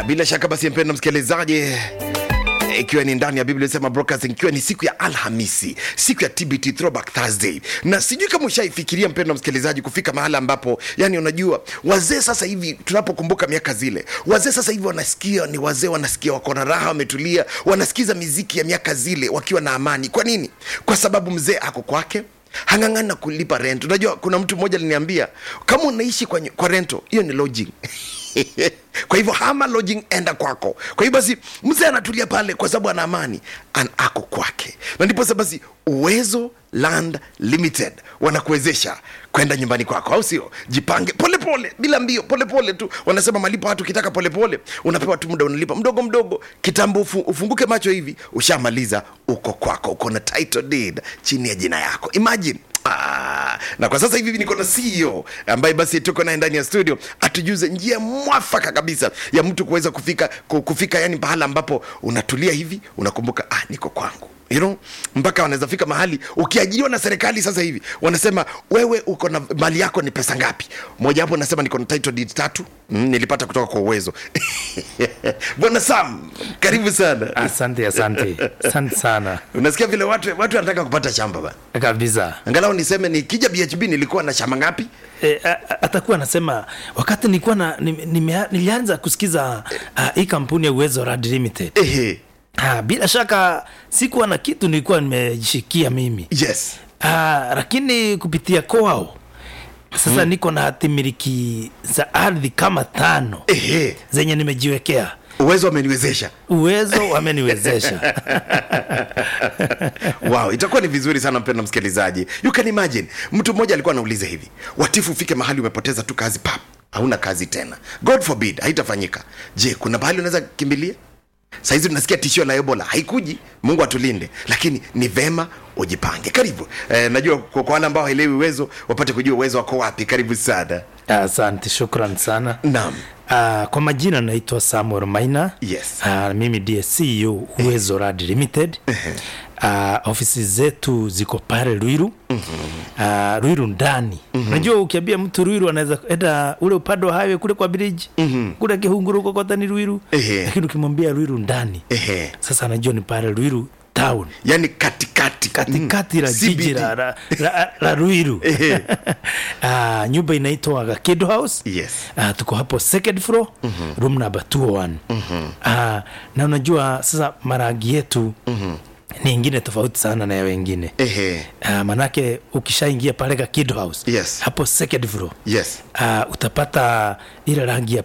bila shaka basi mpendo msikilizaji ikiwa ni ndani ya biblia sema broadcasting ikiwa ni siku ya alhamisi siku ya tbt throwback thursday na sijui kama ushaifikiria mpendo msikilizaji kufika mahali ambapo yani unajua wazee sasa hivi tunapokumbuka miaka zile wazee sasa hivi wanasikia ni wazee wanasikia wako na raha wametulia wanasikiza miziki ya miaka zile wakiwa na amani kwa nini kwa sababu mzee ako kwake hang'ang'ani na kulipa rent unajua kuna mtu mmoja aliniambia kama unaishi kwa, kwa rento hiyo ni lodging kwa hivyo hama lodging enda kwako kwa hivyo basi mzee anatulia pale kwa sababu ana amani an ako kwake na ndiposa basi uwezo land limited wanakuwezesha kwenda nyumbani kwako au sio jipange polepole pole, bila mbio polepole pole tu wanasema malipo hatu ukitaka polepole unapewa tu muda unalipa mdogo mdogo kitambo ufu, ufunguke macho hivi ushamaliza uko kwako uko na title deed chini ya jina yako imagine Ah, na kwa sasa hivi niko na CEO ambaye basi tuko naye ndani ya studio atujuze njia mwafaka kabisa ya mtu kuweza kufika ku- kufika yani pahala ambapo unatulia hivi unakumbuka ah, niko kwangu you know, mpaka wanaweza fika mahali ukiajiriwa na serikali sasa hivi wanasema wewe uko na mali yako ni pesa ngapi moja hapo nasema niko na title deed tatu mm, nilipata kutoka kwa uwezo bwana sam karibu sana asante asante asante sana unasikia vile watu watu wanataka kupata shamba bana kabisa angalau niseme nikija bhb nilikuwa na shamba ngapi e, a- a- atakuwa anasema wakati nilikuwa na nime- nime- nilianza kusikiza uh, hii kampuni ya uwezo Rad limited ehe uh, bila shaka sikuwa na kitu nilikuwa nimejishikia mimi yes uh, lakini kupitia kwao sasa hmm. niko na hatimiliki za ardhi kama tano ehe zenye nimejiwekea uwezo wameniwezesha uwezo wameniwezesha wow itakuwa ni vizuri sana mpendo msikilizaji you can imagine mtu mmoja alikuwa anauliza hivi watifu ufike mahali umepoteza tu kazi pap hauna kazi tena god forbid haitafanyika je kuna mahali unaweza kimbilia sahizi tunasikia tishio la ebola haikuji mungu atulinde lakini ni vema ujipange karibu eh, najua kwa kwa wale ambao haelewi uwezo wapate kujua uwezo wako wapi karibu sana asante shukran sana naam Uh, kwa majina naitwa Samuel Maina. Yes. Uh, mimi ndiye CEO Uwezo Rad Limited. Uh, ofisi zetu ziko pale Ruiru. Uh, Ruiru ndani. Unajua ukiambia mtu Ruiru anaweza enda ule upande wa highway kule kwa bridge. Kule Kihunguru kokota ni Ruiru. Ehe. Lakini ukimwambia Ruiru ndani. Ehe. Sasa anajua ni pale Ruiru town yani katikati katikati la Mm. jiji CBD. la, la, la, la Ruiru. Ehe. uh, nyumba inaitwa Kid House. Yes. Uh, tuko hapo second floor mm-hmm. room number 201 mm-hmm. uh, na unajua sasa marangi yetu mm-hmm. ni ingine tofauti sana na ya wengine Ehe. uh, manake ukishaingia pale ka Kid House Yes. hapo second floor yes uh, utapata ile rangi ya